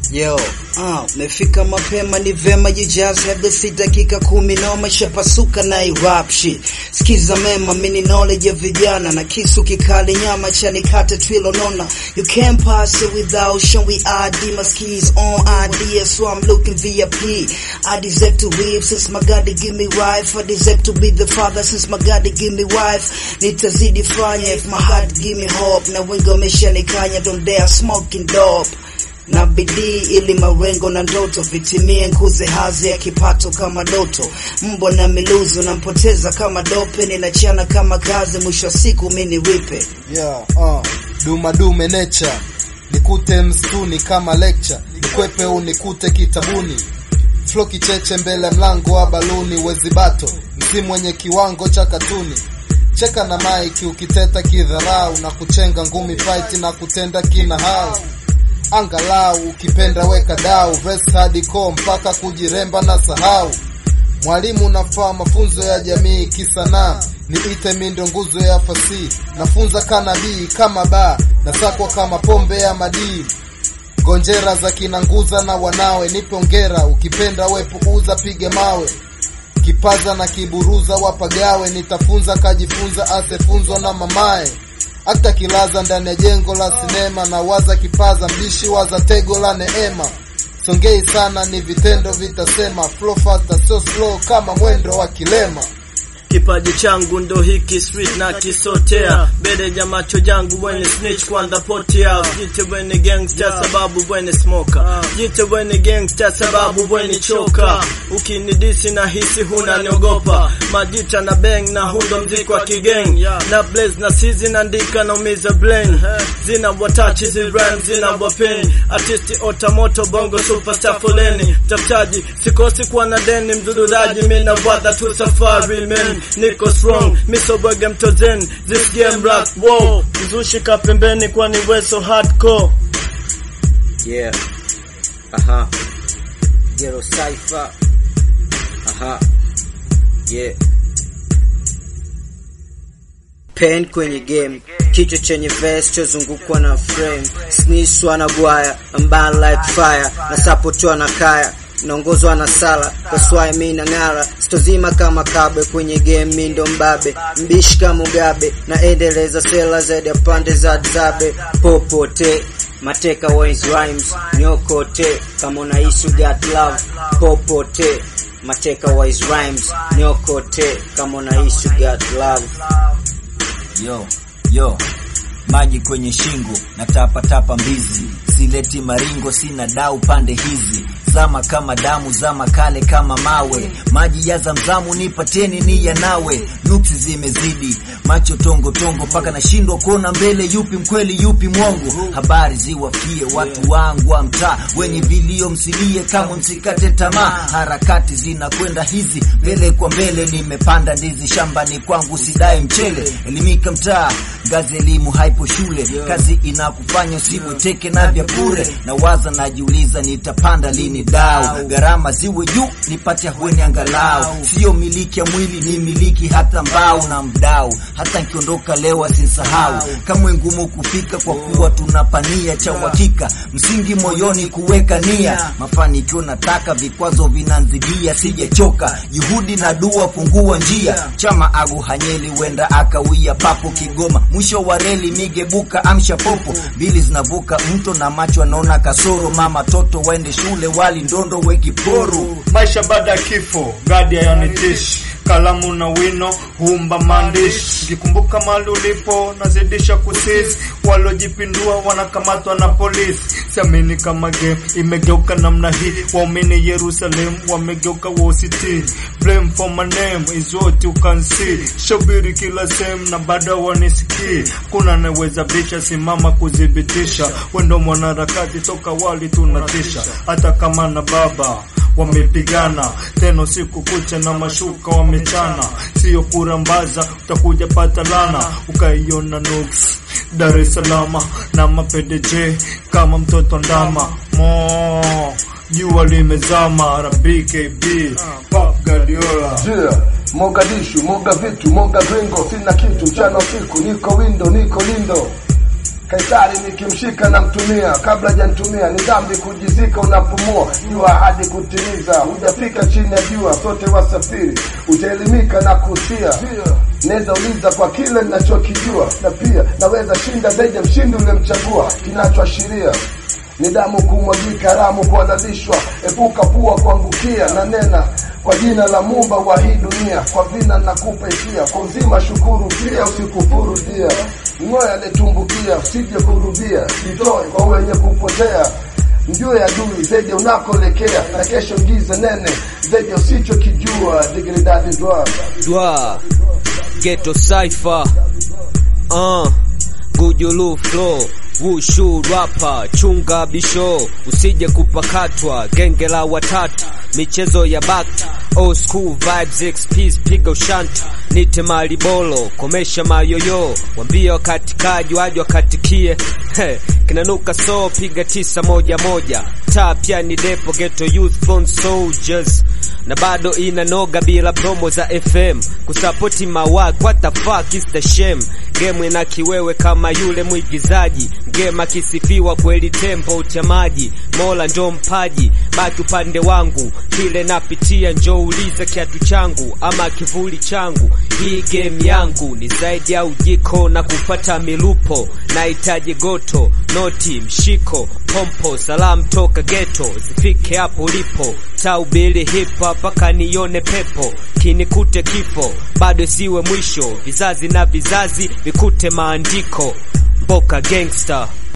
Yo, ah, mefika mapema ni vema jijaze hadi si dakika kumi na umeshapasuka na rap shit. Sikiza mema mini knowledge ya vijana na kisu kikali nyama cha nikate twilo nona. You can't pass it without showing ID. My skis on ID, so I'm looking VIP. I deserve to live since my God give me wife. I deserve to be the father since my God give me wife. Nitazidi fanya if my heart give me hope. Na wengi wameshanikanya don't dare smoking dope na bidii ili marengo na ndoto vitimie, nkuze hazi ya kipato kama doto. Mbwa na miluzi unampoteza kama dope, ninachana kama kazi, mwisho wa siku mini ripe. Yeah, uh, duma dume nature nikute msituni kama lecture, nikwepe au nikute kitabuni, flow kicheche mbele mlango wa baluni, wezibato msimu wenye kiwango cha katuni cheka na maiki ukiteta kidharau na kuchenga ngumi fight na kutenda kina hao angalau ukipenda weka dau verse hardcore mpaka kujiremba na sahau mwalimu nafaa mafunzo ya jamii kisanaa niite mindo nguzo ya fasihi nafunza kanabii kama baa nasakwa kama pombe ya madii gonjera za kinanguza na wanawe nipe ongera ukipenda wepuuza pige mawe kipaza na kiburuza wapagawe nitafunza kajifunza asefunzwa na mamae hata kilaza ndani ya jengo la sinema na waza kipaza mbishi waza tego la neema songei sana ni vitendo vitasema flow faster so slow kama mwendo wa kilema kipaji changu ndo hiki street na kisotea mbele ya macho yangu wene snitch kwanza potea jite wene gangster sababu wene smoker jite wene gangster sababu wene choka ukinidisi na hisi huna niogopa majita na bang na hundo mziki wa kigeng na blaze na sizi naandika na umiza brain zina watachi zi rhyme zina wapen artisti otamoto bongo superstar foleni tafutaji sikosi kuwa na deni mdududaji mina wada tu safari men niko strong misobwege mtozen this game rock wow mzushika pembeni kwani weso hardcore Yeah. Aha. Ghetto Cypher. Aha. Yeah. Pen kwenye game, kichwa chenye vest chozungukwa na frame, sniswa na bwaya, amban like fire, na sapotwa na kaya naongozwa na sala kaswai mi na ng'ara stozima kama kabe kwenye game mi ndo mbabe mbishi kama Mugabe naendeleza sela zaidi ya pande za zabe popote mateka wise rhymes nyokote kama unaishi got love popote mateka wise rhymes nyokote kama unaishi got love yo yo maji kwenye shingo na tapa tapa mbizi sileti maringo sina dau pande hizi zama kama damu zama kale kama mawe maji ya zamzamu nipateni ni ya nawe nuksi zimezidi macho tongo tongo mpaka nashindwa kuona mbele yupi mkweli yupi mwongo habari ziwafikie watu wangu wa mtaa wenye vilio msilie kama msikate tamaa harakati zinakwenda hizi mbele kwa mbele nimepanda ndizi shambani kwangu sidai mchele elimika mtaa ngazi elimu haipo shule kazi inakufanya usibweteke na vya bure na waza najiuliza nitapanda lini dau gharama ziwe juu nipate ahueni angalau sio miliki ya mwili ni miliki hata mbao na mdau hata nkiondoka leo asinsahau kamwe ngumu kufika kwa kuwa tunapania cha uhakika msingi moyoni kuweka nia mafanikio nataka vikwazo vinanzidia sijachoka juhudi na dua fungua njia chama agu hanyeli wenda akawia papo kigoma mwisho wa reli migebuka amsha popo mbili zinavuka mto na macho anaona kasoro mama toto waende shule wali ndondo wekiporo maisha baada ya kifo gadi yanitishi kalamu na wino huumba maandishi ukikumbuka mali ulipo nazidisha kusisi walojipindua wanakamatwa na polisi siamini kama game imegeuka namna hii waumini yerusalem wamegeuka wositi blame for my name is what you can see shabiri kila sehemu na bado wanisikii kuna naweza bisha simama kudhibitisha wendo mwanaharakati toka wali tunatisha hata kama na baba wamepigana tena usiku kucha na mashuka wamechana, sio kurambaza, utakuja pata lana ukaiona nuks Dar es Salaam na mapedeje kama mtoto ndama mo jua limezama RBKB Pop Guardiola Yeah, Mogadishu, moga vitu, moga gringo, sina kitu, mchana usiku, niko windo, niko lindo. Kaisari nikimshika na mtumia, kabla janitumia ni dhambi kujizika unapumua. Jua hadi kutimiza, hujafika chini ya jua, sote wasafiri, utaelimika na kusia. Naweza uliza kwa kile ninachokijua, na pia naweza shinda zaidi ya mshindi ulemchagua, kinachoashiria ni damu kumwagika, ramu kuhalalishwa, epuka pua kuangukia, na nena kwa jina la Muumba wa hii dunia, kwa vina nakupa hisia, kwa uzima shukuru pia, usikufuru dia, ng'oya aliyetumbukia, usije kurudia, jitoe kwa wenye kupotea mjue adui zaidi unakoelekea, na kesho giza nene zaidi usichokijua. Digridadi dwa Dwa Ghetto Cypher uh, Gujulu Flow Wushu rapa chunga bisho usije kupakatwa genge la watatu michezo ya bakta old school vibes XPs piga ushanta nite malibolo komesha mayoyo wambia wakatikaji waje wakatikie He, kinanuka so piga tisa moja moja taa pia ni depo ghetto youth born soldiers na bado inanoga bila promo za FM kusapoti mawak what the fuck is the shame game ina kiwewe kama yule mwigizaji game akisifiwa kweli tempo uchamaji mola ndo mpaji baki upande wangu kile napitia njo uliza kiatu changu ama kivuli changu hii game yangu ni zaidi ya ujiko na kupata milupo nahitaji goto noti mshiko pompo salam toka geto zifike hapo ulipo taubili hipa mpaka nione pepo kinikute kifo bado siwe mwisho vizazi na vizazi vikute maandiko mboka gangster